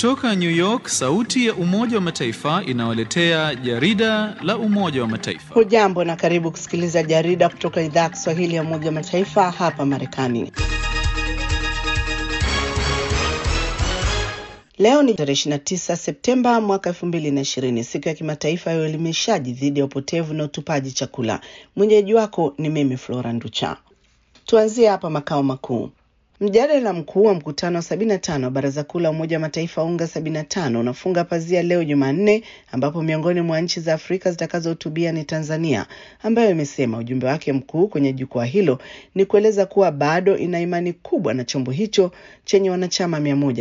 Kutoka New York, sauti ya Umoja wa Mataifa inawaletea jarida la Umoja wa Mataifa. Hujambo na karibu kusikiliza jarida kutoka idhaa ya Kiswahili ya Umoja wa Mataifa hapa Marekani. Leo ni tarehe 29 Septemba mwaka 2020, siku ya kimataifa ya uelimishaji dhidi ya upotevu na utupaji chakula. Mwenyeji wako ni mimi Flora Nducha. Tuanzie hapa makao makuu. Mjadala mkuu wa mkutano wa 75 wa Baraza Kuu la Umoja wa Mataifa UNGA 75 unafunga pazia leo Jumanne, ambapo miongoni mwa nchi za Afrika zitakazohutubia ni Tanzania, ambayo imesema ujumbe wake mkuu kwenye jukwaa hilo ni kueleza kuwa bado ina imani kubwa na chombo hicho chenye wanachama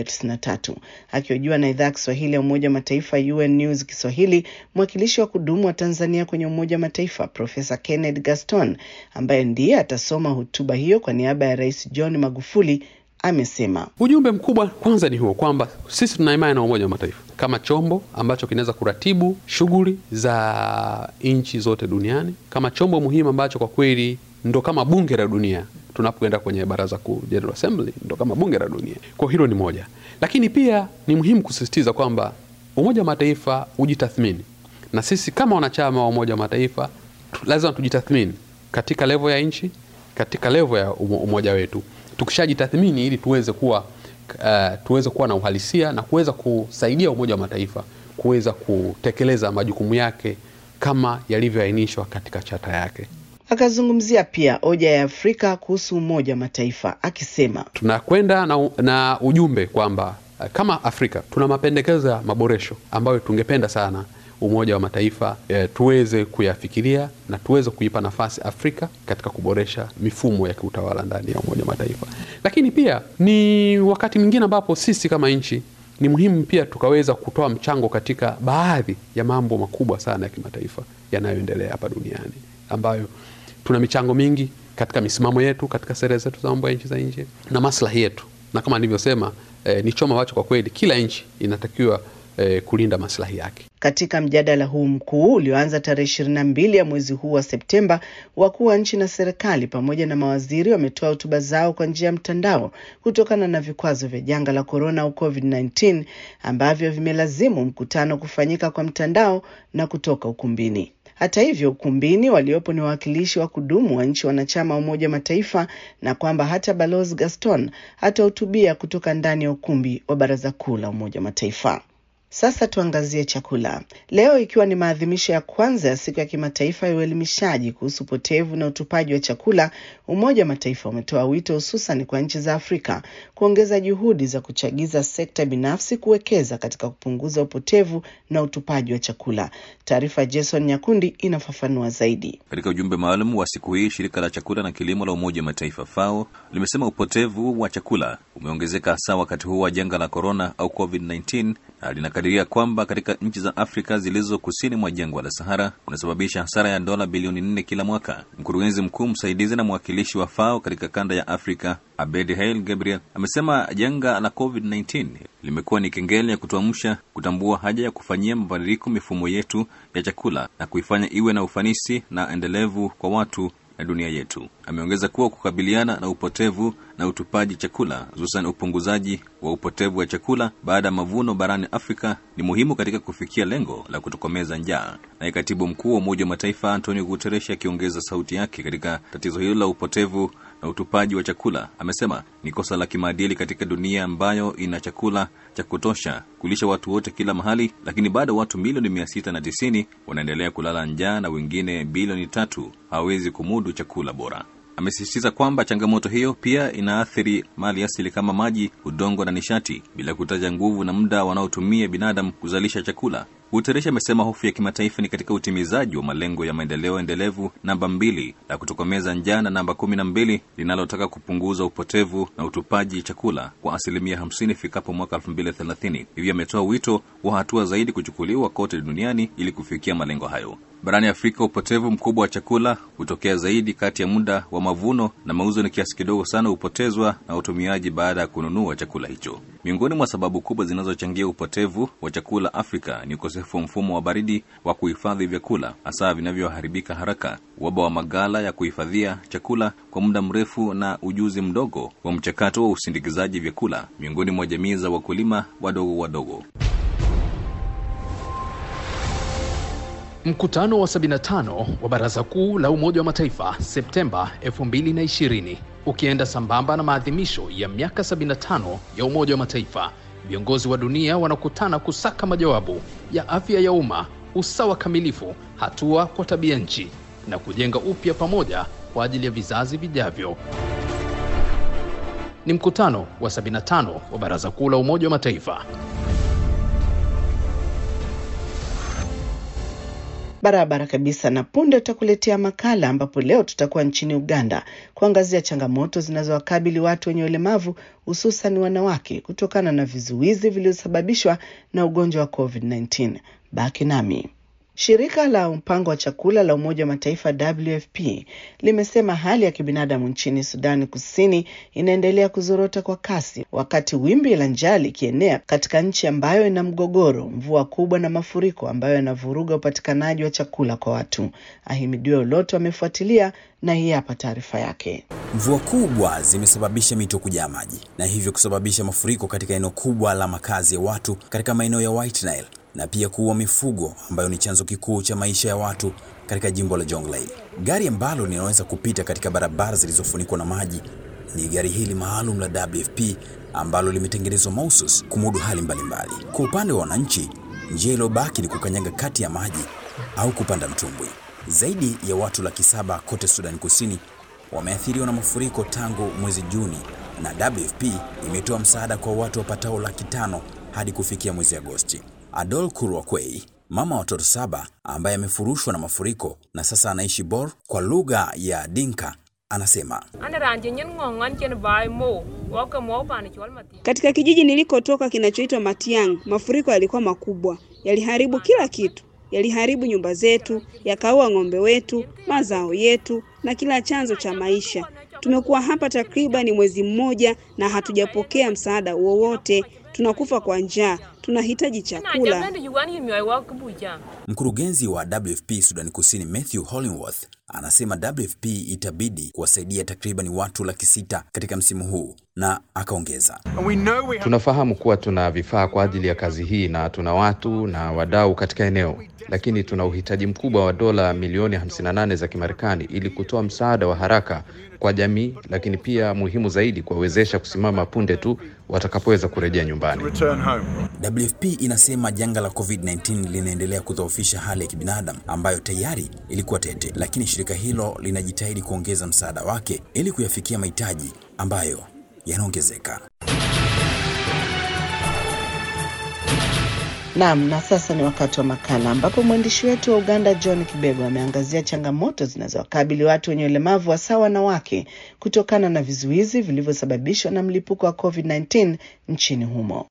193. Akihojiwa na idhaa ya Kiswahili ya Umoja wa Mataifa UN News Kiswahili, mwakilishi wa kudumu wa Tanzania kwenye Umoja wa Mataifa Profesa Kenneth Gaston, ambaye ndiye atasoma hotuba hiyo kwa niaba ya Rais John Magufuli amesema ujumbe mkubwa kwanza ni huo kwamba sisi tuna imani na Umoja wa Mataifa kama chombo ambacho kinaweza kuratibu shughuli za nchi zote duniani, kama chombo muhimu ambacho kwa kweli ndo kama bunge la dunia. Tunapoenda kwenye baraza kuu, General Assembly, ndo kama bunge la dunia. Kwa hilo ni moja, lakini pia ni muhimu kusisitiza kwamba Umoja wa Mataifa ujitathmini, na sisi kama wanachama wa Umoja wa Mataifa lazima tujitathmini katika levo ya nchi, katika levo ya umoja wetu tukishajitathmini ili tuweze kuwa uh, tuweze kuwa na uhalisia na kuweza kusaidia Umoja wa Mataifa kuweza kutekeleza majukumu yake kama yalivyoainishwa katika chata yake. Akazungumzia pia hoja ya Afrika kuhusu Umoja wa Mataifa akisema, tunakwenda na, na ujumbe kwamba uh, kama Afrika tuna mapendekezo ya maboresho ambayo tungependa sana Umoja wa Mataifa e, tuweze kuyafikiria na tuweze kuipa nafasi Afrika katika kuboresha mifumo ya kiutawala ndani ya Umoja wa Mataifa. Lakini pia ni wakati mwingine ambapo sisi kama nchi ni muhimu pia tukaweza kutoa mchango katika baadhi ya mambo makubwa sana ya kimataifa yanayoendelea hapa duniani, ambayo tuna michango mingi katika misimamo yetu, katika sera zetu za mambo ya nchi za nje na maslahi yetu, na kama nilivyosema, e, ni chombo ambacho kwa kweli kila nchi inatakiwa E, kulinda maslahi yake. Katika mjadala huu mkuu ulioanza tarehe ishirini na mbili ya mwezi huu wa Septemba, wakuu wa nchi na serikali pamoja na mawaziri wametoa hotuba zao kwa njia ya mtandao kutokana na vikwazo vya janga la korona au COVID-19 ambavyo vimelazimu mkutano kufanyika kwa mtandao na kutoka ukumbini. Hata hivyo, ukumbini waliopo ni wawakilishi wa kudumu wa nchi wanachama wa Umoja wa Mataifa na kwamba hata Balozi Gaston hatahutubia kutoka ndani ya ukumbi wa Baraza Kuu la Umoja wa Mataifa. Sasa tuangazie chakula. Leo ikiwa ni maadhimisho ya kwanza ya siku ya kimataifa ya uelimishaji kuhusu upotevu na utupaji wa chakula, Umoja wa Mataifa umetoa wito hususan kwa nchi za Afrika kuongeza juhudi za kuchagiza sekta binafsi kuwekeza katika kupunguza upotevu na utupaji wa chakula. Taarifa Jason Nyakundi inafafanua zaidi. Katika ujumbe maalum wa siku hii, shirika la chakula na kilimo la Umoja wa Mataifa FAO limesema upotevu wa chakula umeongezeka hasa wakati huu wa janga la korona au COVID-19 na linakadiria kwamba katika nchi za Afrika zilizo kusini mwa jangwa la Sahara kunasababisha hasara ya dola bilioni nne kila mwaka. Mkurugenzi mkuu msaidizi na mwakilishi wa FAO katika kanda ya Afrika Abed Hail Gabriel amesema janga la COVID-19 limekuwa ni kengele ya kutuamsha kutambua haja ya kufanyia mabadiliko mifumo yetu ya chakula na kuifanya iwe na ufanisi na endelevu kwa watu na dunia yetu. Ameongeza kuwa kukabiliana na upotevu na utupaji chakula, hususan upunguzaji wa upotevu wa chakula baada ya mavuno barani Afrika ni muhimu katika kufikia lengo la kutokomeza njaa. Naye katibu mkuu wa Umoja wa Mataifa Antonio Guterres akiongeza sauti yake katika tatizo hilo la upotevu na utupaji wa chakula, amesema ni kosa la kimaadili katika dunia ambayo ina chakula cha kutosha kulisha watu wote kila mahali, lakini bado watu milioni mia sita na tisini wanaendelea kulala njaa na wengine bilioni tatu hawawezi kumudu chakula bora. Amesisitiza kwamba changamoto hiyo pia inaathiri mali asili kama maji, udongo na nishati, bila kutaja nguvu na muda wanaotumia binadamu kuzalisha chakula. Guterres amesema hofu ya kimataifa ni katika utimizaji wa malengo ya maendeleo endelevu namba mbili la kutokomeza njaa na namba kumi na mbili linalotaka kupunguza upotevu na utupaji chakula kwa asilimia hamsini ifikapo mwaka elfu mbili thelathini. Hivyo ametoa wito wa hatua zaidi kuchukuliwa kote duniani ili kufikia malengo hayo. Barani Afrika, upotevu mkubwa wa chakula hutokea zaidi kati ya muda wa mavuno na mauzo, ni kiasi kidogo sana hupotezwa na utumiaji baada ya kununua chakula hicho. Miongoni mwa sababu kubwa zinazochangia upotevu wa chakula Afrika ni ukosefu ukosefu wa mfumo wa baridi wa kuhifadhi vyakula hasa vinavyoharibika haraka, uhaba wa magala ya kuhifadhia chakula kwa muda mrefu, na ujuzi mdogo wa mchakato wa usindikizaji vyakula miongoni mwa jamii za wakulima wadogo wadogo. Mkutano wa 75 wa Baraza Kuu la Umoja wa Mataifa Septemba 2020 ukienda sambamba na maadhimisho ya miaka 75 ya Umoja wa Mataifa, viongozi wa dunia wanakutana kusaka majawabu ya afya ya umma, usawa kamilifu, hatua kwa tabia nchi na kujenga upya pamoja kwa ajili ya vizazi vijavyo. Ni mkutano wa 75 wa Baraza Kuu la Umoja wa Mataifa. Barabara kabisa. Na punde tutakuletea makala ambapo leo tutakuwa nchini Uganda kuangazia changamoto zinazowakabili watu wenye ulemavu hususan wanawake kutokana na vizuizi vilivyosababishwa na ugonjwa wa COVID-19. Baki nami. Shirika la mpango wa chakula la Umoja wa Mataifa WFP limesema hali ya kibinadamu nchini Sudani Kusini inaendelea kuzorota kwa kasi, wakati wimbi la njaa likienea katika nchi ambayo ina mgogoro, mvua kubwa na mafuriko ambayo yanavuruga upatikanaji wa chakula kwa watu. Ahimidiwe Uloto amefuatilia na hii hapa taarifa yake. Mvua kubwa zimesababisha mito kujaa maji na hivyo kusababisha mafuriko katika eneo kubwa la makazi ya watu katika maeneo ya White Nile na pia kuua mifugo ambayo ni chanzo kikuu cha maisha ya watu katika jimbo la Jonglei. Gari ambalo linaweza kupita katika barabara zilizofunikwa na maji ni gari hili maalum la WFP ambalo limetengenezwa mahususi kumudu hali mbalimbali. Kwa upande wa wananchi, njia iliyobaki ni kukanyaga kati ya maji au kupanda mtumbwi. Zaidi ya watu laki saba kote Sudan Kusini wameathiriwa na mafuriko tangu mwezi Juni, na WFP imetoa msaada kwa watu wapatao laki tano hadi kufikia mwezi Agosti. Adol Kurwakwei, mama wa watoto saba ambaye amefurushwa na mafuriko na sasa anaishi Bor kwa lugha ya Dinka, anasema katika kijiji nilikotoka kinachoitwa Matiang, mafuriko yalikuwa makubwa, yaliharibu kila kitu, yaliharibu nyumba zetu, yakaua ng'ombe wetu, mazao yetu na kila chanzo cha maisha. Tumekuwa hapa takriban mwezi mmoja na hatujapokea msaada wowote. Tunakufa kwa njaa, tunahitaji chakula. Mkurugenzi wa WFP Sudani Kusini Matthew Hollingworth anasema WFP itabidi kuwasaidia takriban watu laki sita katika msimu huu, na akaongeza, tunafahamu kuwa tuna vifaa kwa ajili ya kazi hii na tuna watu na wadau katika eneo, lakini tuna uhitaji mkubwa wa dola milioni 58 za Kimarekani ili kutoa msaada wa haraka kwa jamii, lakini pia muhimu zaidi, kuwawezesha kusimama punde tu watakapoweza kurejea nyumbani. WFP inasema janga la COVID-19 linaendelea kudhoofisha hali ya kibinadamu ambayo tayari ilikuwa tete, lakini shirika hilo linajitahidi kuongeza msaada wake ili kuyafikia mahitaji ambayo yanaongezeka. Naam, na sasa ni wakati wa makala ambapo mwandishi wetu wa Uganda John Kibego ameangazia changamoto zinazowakabili watu wenye ulemavu hasa wanawake kutokana na vizuizi vilivyosababishwa na mlipuko wa COVID-19 nchini humo.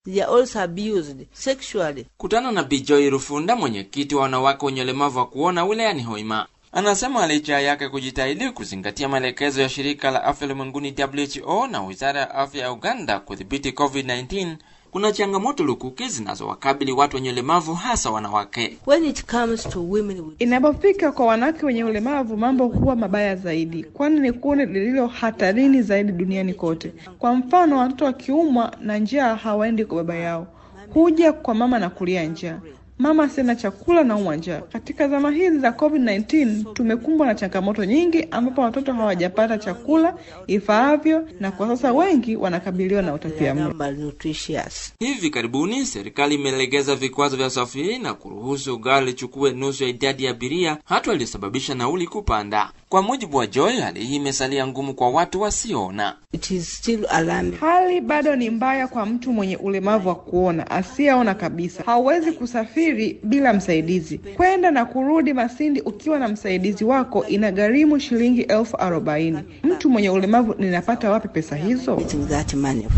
Kutana na Bijoy Rufunda, mwenyekiti wa wanawake wenye ulemavu wa kuona wilayani Hoima, anasema licha yake kujitahidi kuzingatia maelekezo ya shirika la afya ulimwenguni WHO na wizara ya afya ya Uganda kudhibiti COVID-19 kuna changamoto lukuki zinazowakabili watu wenye ulemavu hasa wanawake. Inapofika kwa wanawake wenye ulemavu, mambo huwa mabaya zaidi, kwani ni kundi lililo hatarini zaidi duniani kote. Kwa mfano, watoto wakiumwa na njaa hawaendi kwa baba yao, huja kwa mama na kulia njaa mama sina chakula na umwa njaa. Katika zama hizi za COVID-19 tumekumbwa na changamoto nyingi, ambapo watoto hawajapata chakula ifaavyo, na kwa sasa wengi wanakabiliwa na utapiamlo. Hivi karibuni serikali imelegeza vikwazo vya usafiri na kuruhusu gari lichukue nusu ya idadi ya abiria, hatua iliyosababisha nauli kupanda. Kwa mujibu wa Joy, hali hii imesalia ngumu kwa watu wasioona. Hali bado ni mbaya kwa mtu mwenye ulemavu wa kuona asiyeona kabisa. Hauwezi kusafiri bila msaidizi. Kwenda na kurudi Masindi ukiwa na msaidizi wako inagharimu shilingi elfu arobaini. Mtu mwenye ulemavu ninapata wapi pesa hizo?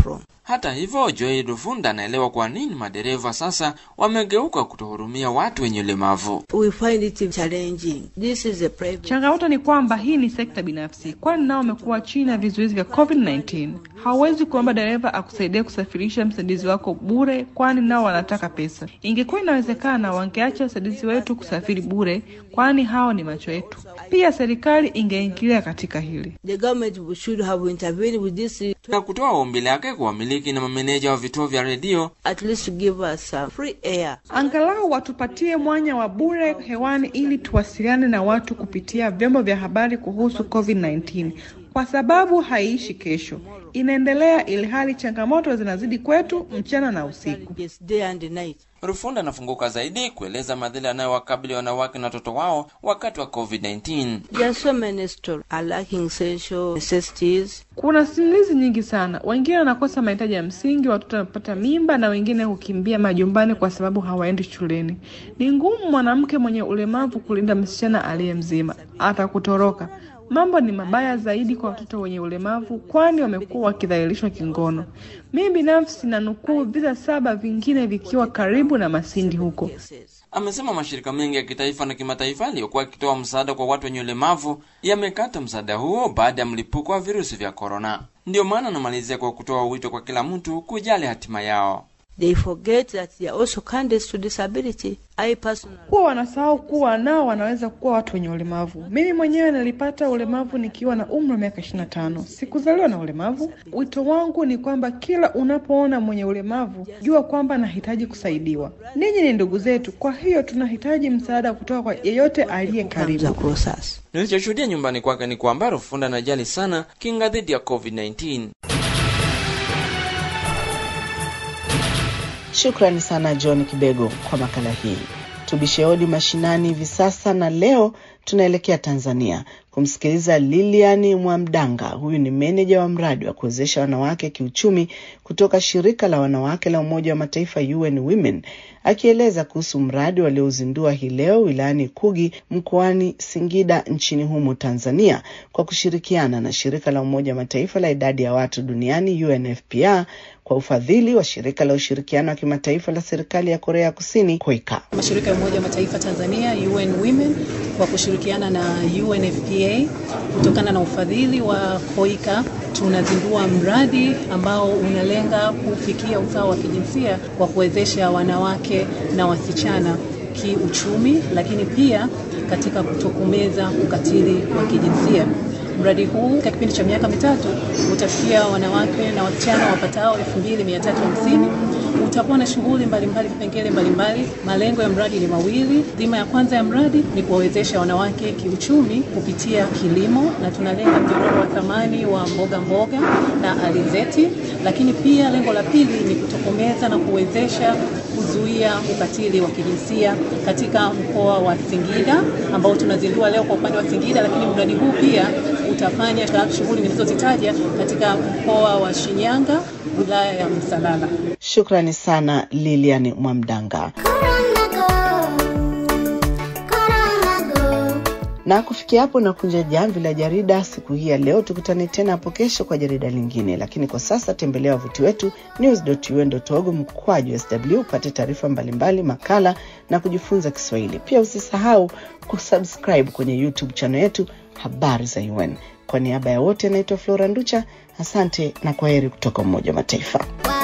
Hata hivyo, Joy Rufunda anaelewa kwa nini madereva sasa wamegeuka kutohurumia watu wenye ulemavu. We find it challenging. This is a private... Changamoto ni kwamba hii ni sekta binafsi, kwani nao wamekuwa chini ya vizuizi vya COVID-19. Hauwezi kuomba dereva akusaidie kusafirisha msaidizi wako bure, kwani nao wanataka pesa. Ingekuwa inawezekana, wangeacha wasaidizi wetu kusafiri bure, kwani hao ni macho yetu. Pia serikali ingeingilia katika hili. The government should have intervened with this na kutoa ombi lake kwa wamiliki na mameneja wa vituo vya redio at least to give us some free air. Angalau watupatie mwanya wa bure hewani ili tuwasiliane na watu kupitia vyombo vya habari kuhusu COVID-19 kwa sababu haiishi kesho, inaendelea ili hali changamoto zinazidi kwetu mchana na usiku. Yes, day and night. Rufunda anafunguka zaidi kueleza madhila yanayowakabili wanawake na watoto wao wakati wa COVID-19. There are so many stories are lacking essential necessities. Kuna simulizi nyingi sana. Wengine wanakosa mahitaji ya msingi, watoto wanapata mimba, na wengine hukimbia majumbani kwa sababu hawaendi shuleni. Ni ngumu mwanamke mwenye ulemavu kulinda msichana aliye mzima, atakutoroka. Mambo ni mabaya zaidi kwa watoto wenye ulemavu, kwani wamekuwa wakidhalilishwa kingono. Mimi binafsi na nukuu visa saba vingine vikiwa karibu na Masindi huko. Amesema mashirika mengi ya kitaifa na kimataifa yaliyokuwa yakitoa msaada kwa watu wenye ulemavu yamekata msaada huo baada ya mlipuko wa virusi vya korona. Ndiyo maana anamalizia kwa kutoa wito kwa kila mtu kujali hatima yao. They forget that they are also candidates to disability. I personally... Huwa wanasahau kuwa nao wanaweza kuwa watu wenye ulemavu. Mimi mwenyewe nilipata ulemavu nikiwa na umri wa miaka 25. Sikuzaliwa na ulemavu. Wito wangu ni kwamba kila unapoona mwenye ulemavu, jua kwamba anahitaji kusaidiwa. Ninyi ni ndugu zetu, kwa hiyo tunahitaji msaada kutoka kwa yeyote aliye karibu. Nilichoshuhudia nyumbani kwake ni kwamba Rufunda anajali sana kinga dhidi ya COVID-19. Shukrani sana John Kibego kwa makala hii. Tubishe hodi mashinani hivi sasa, na leo tunaelekea Tanzania kumsikiliza Lilian Mwamdanga. Huyu ni meneja wa mradi wa kuwezesha wanawake kiuchumi kutoka shirika la wanawake la Umoja wa Mataifa UN Women, akieleza kuhusu mradi waliouzindua hii leo wilayani Kugi mkoani Singida nchini humo Tanzania, kwa kushirikiana na shirika la Umoja wa Mataifa la idadi ya watu duniani UNFPA kwa ufadhili wa shirika la ushirikiano wa kimataifa la serikali ya Korea Kusini KOIKA. Mashirika ya Umoja wa Mataifa Tanzania UN Women kwa kushirikiana na UNFPA kutokana na ufadhili wa KOIKA tunazindua mradi ambao unalenga kufikia usawa wa kijinsia kwa kuwezesha wanawake na wasichana kiuchumi, lakini pia katika kutokomeza ukatili wa kijinsia. Mradi huu katika kipindi cha miaka mitatu utafikia wanawake na wasichana wapatao 2350 utakuwa na shughuli mbalimbali, vipengele mbalimbali. Malengo ya mradi ni mawili. Dhima ya kwanza ya mradi ni kuwawezesha wanawake kiuchumi kupitia kilimo, na tunalenga mnyororo wa thamani wa mboga mboga na alizeti, lakini pia lengo la pili ni kutokomeza na kuwezesha kuzuia ukatili wa kijinsia katika mkoa wa Singida ambao tunazindua leo kwa upande wa Singida, lakini mradi huu pia utafanya shughuli nilizozitaja katika mkoa wa Shinyanga, wilaya ya Msalala. Shukrani sana Lilian Mwamdanga. Na kufikia hapo nakunja jamvi la jarida siku hii ya leo. Tukutane tena hapo kesho kwa jarida lingine, lakini kwa sasa tembelea wavuti wetu news.un.org mkwaju sw upate taarifa mbalimbali, makala na kujifunza Kiswahili. Pia usisahau kusubscribe kwenye YouTube channel yetu habari za UN. Kwa niaba ya wote, anaitwa Flora Nducha. Asante na kwaheri kutoka Umoja wa Mataifa.